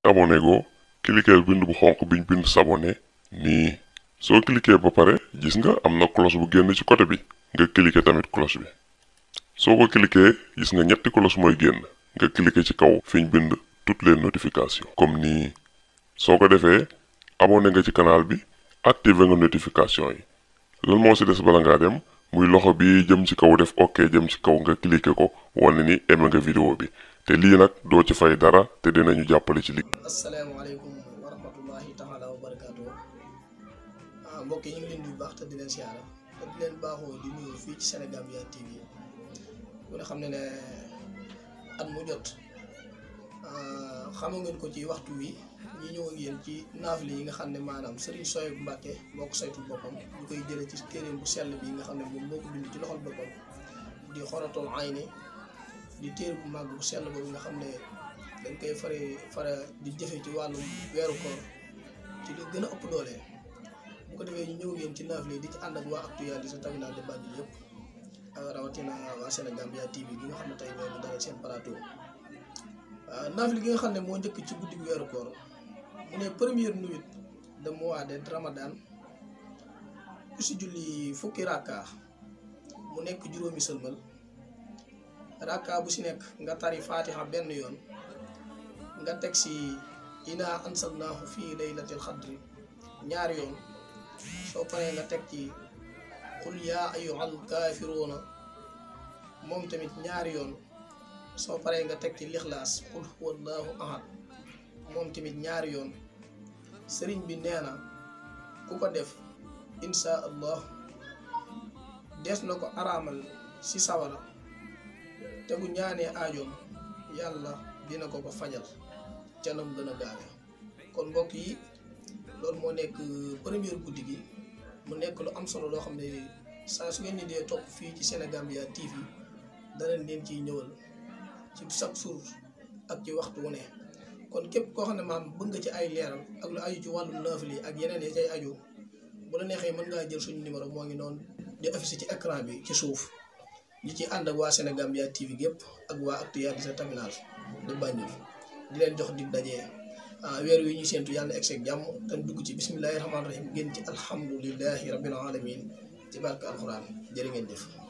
abonné go cliquer bind bu xonq biñ bind s'abonné nii soo cliquer ba pare gis nga am na cloche bu génn ci côté bi nga cliquer tamit cloche bi soo ko cliquer gis nga ñetti cloche mooy génn nga cliquer ci kaw fiñ bind toutes les notifications comme nii soo ko defee abonné nga ci canal bi activer nga notification yi lan moo ci des bala ngaa dem muy loxo bi jëm ci kaw def ok jëm ci kaw nga cliquer ko wane ni aimé nga vidéo bi te lii nag doo ci fay dara te dinañu jàppale ci liggéey. asalaamaaleykum wa rahmatullahi taala wa barakaatu ah mbokk yi ñu ngi leen di baax te di leen siyaara te di leen baaxoo di nuyu fii ci Sénégambia TV bu ne xam ne ne at mu jot xamu ngeen ko ci waxtu wi ñi ñëw ak yéen ci naafile yi nga xam ne maanaam Serigne Souhaïbou Mbacké moo ko saytul boppam ñu koy jëlee ci téeréem bu sell bi nga xam ne moom moo ko bind ci loxol boppam di xoratul ayni di téere bu màgg bu sell boobu nga xam ne dañ koy fare fara di jëfe ci wàllum weeru koor ci li gën a ëpp doole bu ko defee ñu ñëw ngeen ci naafile di ci ànd ak waa actualité terminal de Banjul yëpp rawatina waa Sénégambia TV gi nga xam ne tey ñoo ñu dalal seen plateau naafile gi nga xam ne moo njëkk ci guddi weeru koor mu ne première nuit de mois de Ramadan ku si julli fukki rakka mu nekk juróomi sëlmal rakka bu si nekk nga tari fatiha benn yoon nga teg si ina ansalnaahu fii laylatil xadri ñaari yoon soo paree nga teg ci qul yaa ayyuhal kaafiruuna moom tamit ñaari yoon soo paree nga teg ci lixlaas qul huwallahu ahad moom tamit ñaari yoon sëriñ bi nee na ku ko def insha allah des na ko araamal si sawara te bu ñaanee aajoom yàlla dina ko ko fajal ca nam gën a gaawe kon mbokk yi loolu moo nekk première guddi gi mu nekk lu am solo loo xam ne saa su ngeen ni dee topp fii ci Sénégambia TV danañ leen ciy ñëwal ci chaque jour ak ci waxtu wu ne kon képp koo xam ne maam bëgg nga ci ay leeral ak lu aju ci wàllum naafile ak yeneen yi cay aju bu la neexee mën ngaa jël suñu numéro moo ngi noonu di affiché ci écran bi ci suuf ñi ci ànd ak waa Sénégambia TV gépp ak waa actualité terminal de Banjul di leen jox dig dajee weer wi ñu séentu yàlla egg seeg jàmm te dugg ci bismillahi rahmaani rahim génn ci alhamdulillahi rabbil alamin ci barke alquran jërë ngeen jëf